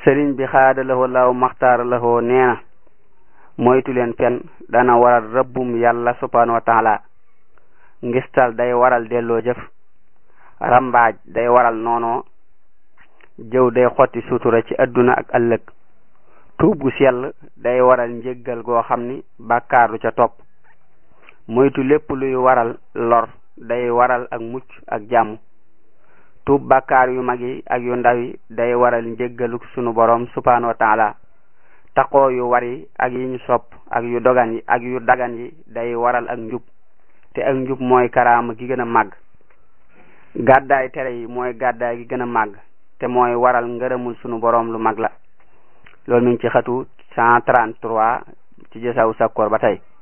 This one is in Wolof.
sëriñ bi xaada lahoo law maxtaara lahoo nee na moytu leen fen dana waral rëbbum yàlla subhanahu wa taala ngistal day waral delloo jëf rambaaj day waral noonoo jëw day xotti sutura ci adduna ak ëllëg tuub gu sell day waral njéggal goo xam ni bàkkaar du ca topp moytu lépp luy waral lor day waral ak mucc ak jàmm tuub bàkkaar yu mag yi ak yu ndaw yi day waral njéggalu sunu borom subhanahu wa taala taqoo yu war yi ak yi ñu sopp ak yu dogan yi ak yu dagan yi day waral ak njub te ak njub mooy karaama gi gën a màgg gàddaay tere yi mooy gàddaay gi gën a màgg te mooy waral ngërëmul sunu borom lu mag la loolu mi ngi ci xatu cent trente-trois ci jësawu sakkoor ba tey